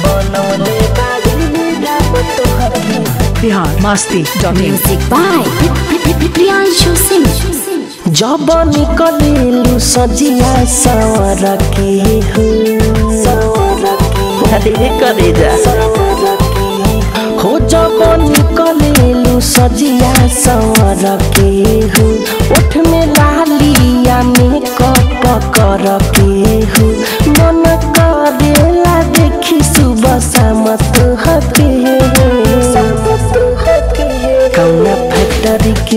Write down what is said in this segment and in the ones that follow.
बनौले बाड़ी राम तोहके Bihar Masti dot in Music by Priyanshu Singh. जब निकलेलु सजिया सवर के हो अरे करे जा हो जब निकलेलु सजिया सवर के हो ओठ में लालिया में कप कर के हो मन करेला देखी सुबह शाम तोहके कौना फैक्ट्री के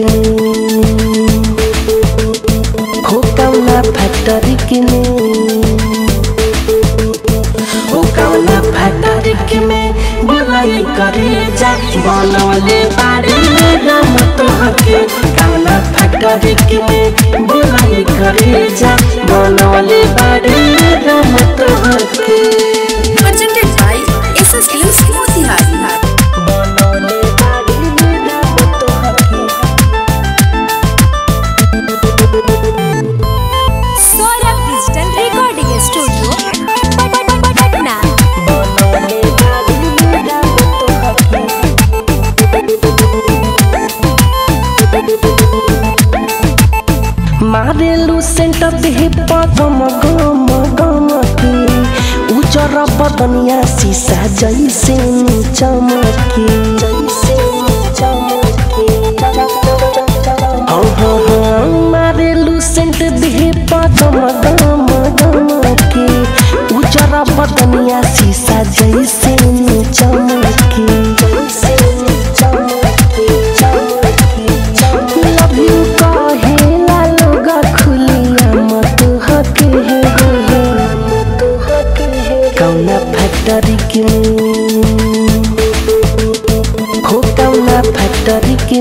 हो कौना फैक्ट्री के हो कौना फैक्ट्री के में बुलाई करे जा बनवले बारे राम तोहके कौना फैक्ट्री के में बुलाई करे जा बनवले बारे राम तोहके Presented by SS Films Motihari. बनवले बारे राम तोहके Saurabh Digital Recording Studio. Patna. बनवले बारे राम तोहके मारेलु सेंटर देह पगम गम गम के उजर बदनिया शीशा जैसे नी चमके जैसे नी चमके हाँ हाँ हाँ मारेलु सेंट देह पगम गम गम के उजर बदनिया शीशा जैसे नी चमके जैसे नी चमके चमके चमके लव यू कहेला लोग खुलिया मत हके हे हे मत हके हे कौना फैक्ट्री के हो कौना फैक्ट्री के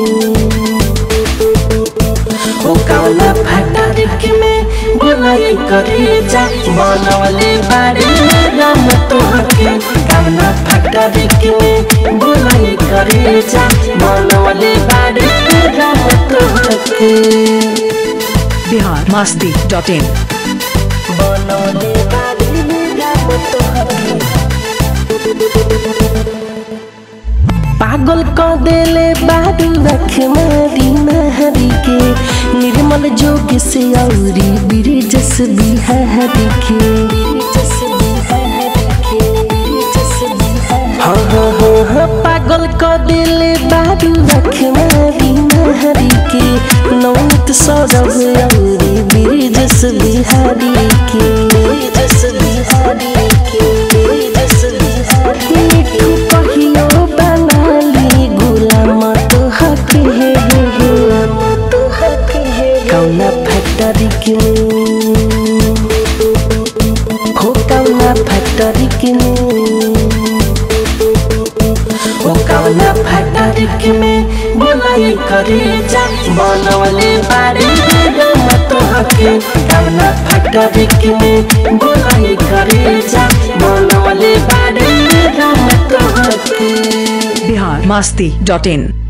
हो कौना फैक्ट्री के में बुलाई करे जा बनवले बारे राम तोहके कौना फैक्ट्री के में बुलाई करे जा बनवले बारे राम तोहके बिहार मस्ती डॉट इन बनौले बारी राम तोहके पागल क देले बारू रख मारी नहरी के निर्मल जोग से औरी ब्रिजस बिहारी के हाँ हाँ हाँ हाँ पागल क देले बारू रख मारी नहरी के नौत सौरभ औरी ब्रिजस बिहारी के ब्रिजस बिहारी के ब्रिजस बिहारी मिठू कहियो बनाली गुलाम तो हक हे हे गुलाम तो हक हे कौना फैक्ट्री के हो कौना फैक्ट्री के हो कौना फैक्ट्री के में बुलाई करे जा बनवले बारे राम तोहके कौना फैक्ट्री के में बुलाई करे जा बनवले बारे राम तोहके बिहार मस्ती डॉट इन